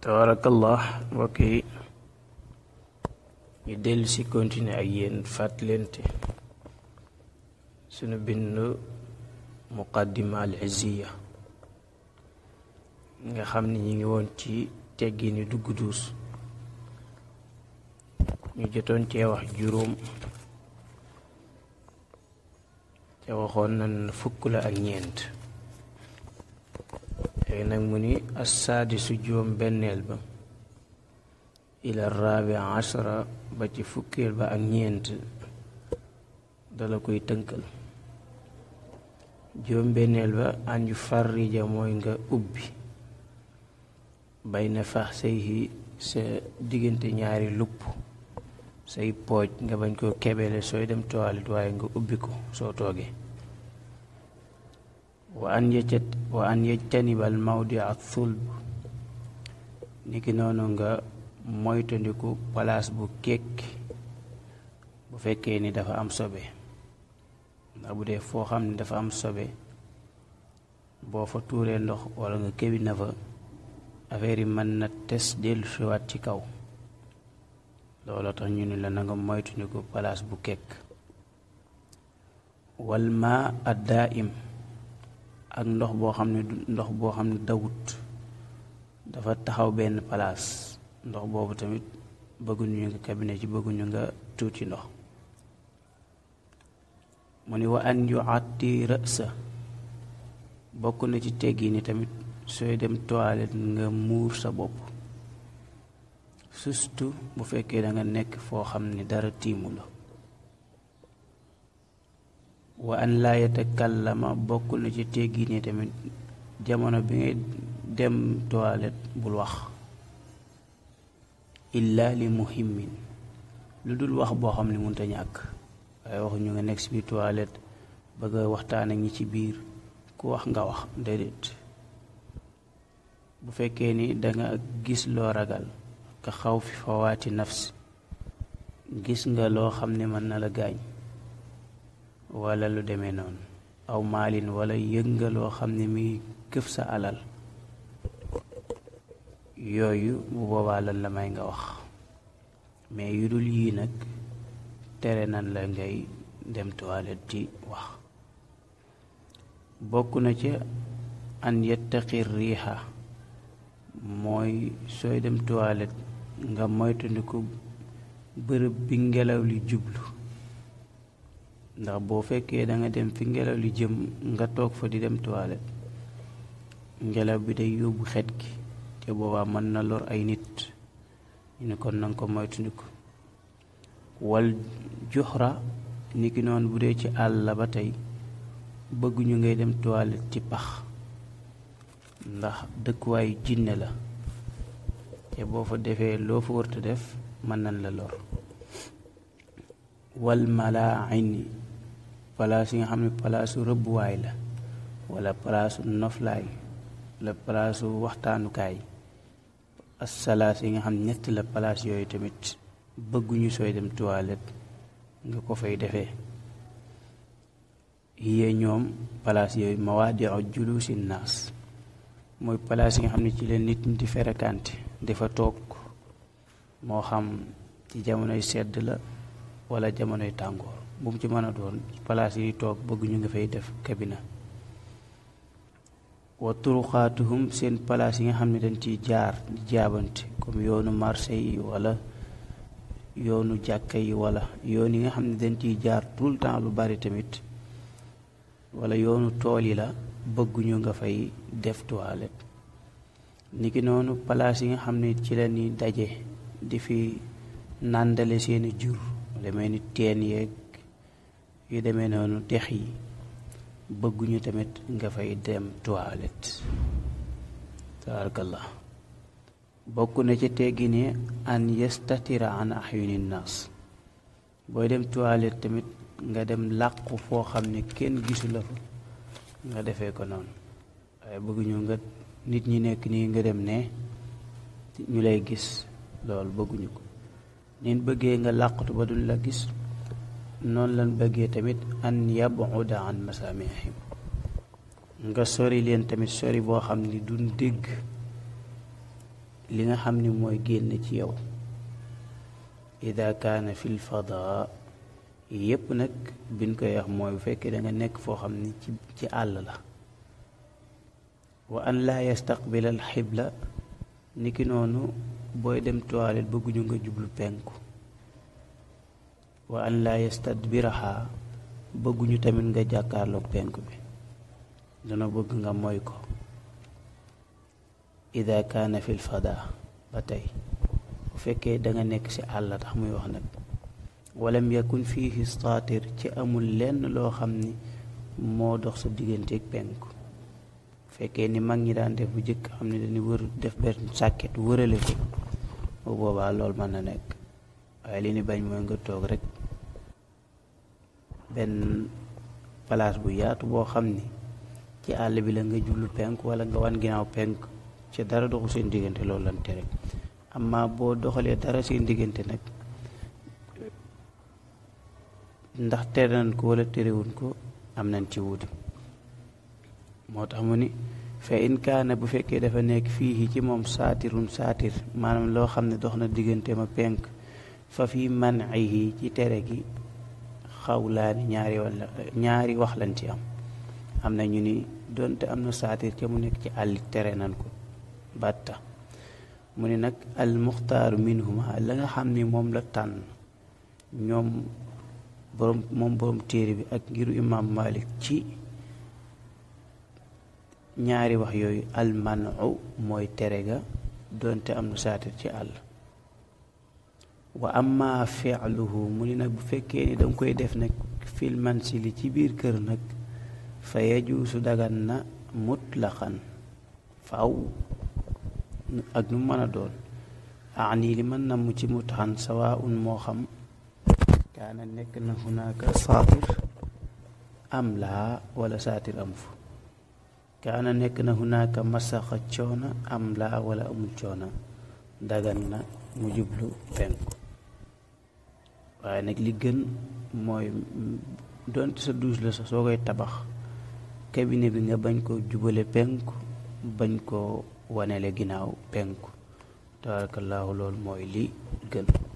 tabarakallah mbokk yi ñu dellu si continuer ak yéen fàttalente sunu bindu muqaddima al izziya nga xam ni ñu ngi woon ci teggini dugg duus ñu jotoon cee wax juróom te waxoon nan fukk la ak ñeent léegi nag mu ni assaadisu juróom benneel ba ila raabi ashara ba ci fukkeel ba ak ñeent dala koy tënkal juróom benneel ba an yu farrija mooy nga ubbi bay na fax say sa diggante ñaari lupp say pooj nga bañ koo kebele sooy dem toilet waaye nga ubbi ko soo toogee wa an yeccat wa an yejtanibal mawdi ak thulb niki noonu nga moytandiku palaas bu kekk bu fekkee ni dafa am sobe ndax bu dee foo xam ne dafa am sobe boo fa tuuree ndox walla nga kebi na fa affaire yi mën na tes dellu siwaat ci kaw looloo tax ñu ne la na nga moytandiku palaas bu kekk wal ma addaa im ak ndox boo xam ne ndox boo xam ne dawut dafa taxaw benn palaas ndox boobu tamit bëgguñu nga cabinet ci bëgguñu nga tuuti ndox mu ni wa an yu àtti rësa bokk na ci teggi ni tamit sooy dem toilette nga muur sa bopp surtout bu fekkee da nga nekk foo xam ne dara tiimu la wa an laa yatakallama bokk na ci teggi ni tamit jamono bi ngay dem toilette bul wax illa li muhimmin lu dul wax boo xam ne mënta ñàkk waaye waxu ñu nga nekk si biir toilette bëgg a waxtaan ak ñi ci biir ku wax nga wax déedéet bu fekkee ni danga gis loo ragal ka xaw fi fawaati nafs gis nga loo xam ne mën na la gaañ wala lu demee noonu aw maalin wala yëg nga loo xam ne mi këf sa alal yooyu bu boobaa lan la may nga wax mais yu dul yii nag tere nan la ngay dem toilette di wax bokk na ca an yettaqi riixa mooy sooy dem toilette nga moytandiku bërëb bi ngelaw li jublu ndax boo fekkee da nga dem fi ngelaw li jëm nga toog fa di dem toilette ngelaw bi day yóbbu xet gi te boobaa mën na lor ay nit ñu ne kon nanga ko moytandiku wal juxra niki noonu bu dee ci àll la ba tey bëgguñu ngay dem toilette ci pax ndax dëkkuwaayu jinne la te boo fa defee loo fa warta def mën nañ la lor wal malaaini palaas yi nga xam ne palaasu rëbbuwaay la wala palaasu noflaay la palaasu waxtaanukaay assalaas yi nga xam ne ñett la palaas yooyu tamit bëgguñu sooy dem toilette nga ko fay defee yee ñoom palaas yooyu mawaadiu julusi naas mooy palaas yi nga xam ne ci leen nit ñi di ferekante dafa toog moo xam ci jamonoy sedd la wala jamonoy tàngoor bu mu ci mën a doon palaas yi toog bëgguñu nga fay def kabina wa turuqaatuhum seen palaas yi nga xam ne dañ ciy jaar di jaabante comme yoonu marché yi wala yoonu jàkka yi wala yoon yi nga xam ne dañ ciy jaar tout le temps lu bari tamit wala yoonu tool yi la bëgguñu nga fay def toilette niki noonu palaas yi nga xam ne ci la ñuy daje di fi nàndale seeni jur demee ni teen yeeg yu demee noonu dex yi bëgguñu tamit nga fay dem toilette tabarakallah bokk na ci teggi ne an yastatira an ahyuni naas booy dem toilette tamit nga dem làqu foo xam ne kenn gisu la fa nga defee ko noonu waaye bëgguñu nga nit ñi nekk nii nga dem ne ñu lay gis loolu bëgguñu ko nin bëggee nga làqatu ba duñ la gis noonu lan bëggee tamit an yabuda an masamihim nga sori leen tamit sori boo xam ni duñ dégg li nga xam ni mooy génn ci yow ida kaana fil fadaa yépp nag biñ koy wax mooy bu fekkee da nga nekk foo xam ni ci ci àll la wa an laa yastaqbil al xibla niki noonu booy dem toilette bëgguñu nga jublu penku wa an laa yastadbiraha bëgguñu tamit nga jàkkaarloog penku bi dana bëgg nga moy ko ida kaana fil fada ba tey bu fekkee da nga nekk ci àll tax muy wax nag walam yakun fiihi staatir ci amul lenn loo xam ni moo dox sa digganteeg penku bu fekkee ni mag ñi daan def bu jëkk xam ne dañuy wër def benn sàkket wërale ko bu boobaa loolu mën na nekk waaye li ni bañ mooy nga toog rek benn place bu yaatu boo xam ni ci àll bi la nga jublu penk wala nga wan ginnaaw penk ci dara doxul seen diggante loolu lan tere amma boo doxalee dara seen diggante nag ndax tere nañ ko wala terewuñ ko am nañ ci wuute moo tax mu ni fa in kaana bu fekkee dafa nekk fii ci moom saatirun saatir maanaam loo xam ne dox na diggante ma penk fa fi man'ihi ci tere gi xawlaani ñaari wala ñaari wax lañ ci am am na ñu ni donte am na saatir ca mu nekk ci àll tere nañ ko batta mu ni nag al muxtaaru minhuma la nga xam ni moom la tànn ñoom borom moom borom téere bi ak ngiru imam malik ci ñaari wax yooyu almanu mooy tere ga doonte am na saatir ci àll wa amma fi'luhu mu ni nag bu fekkee ni danga koy def nag fil mansili ci biir kër nag fa yajuusu dagan na mutlaqan faw ak nu mën a doon ani li mën na mu ci mutaxan sawaun moo xam kaana nekk na hunaaka saatir am laa wala saatir amu fa kaana nekk na hunaaka masaxa coona am laa wala amul coona dagan na mu jublu penku waaye nag li gën mooy donte sa douche la sax soo koy tabax cabinet bi nga bañ ko jubale penku bañ ko wanele ginnaaw penku tabarakallahu loolu mooy li gën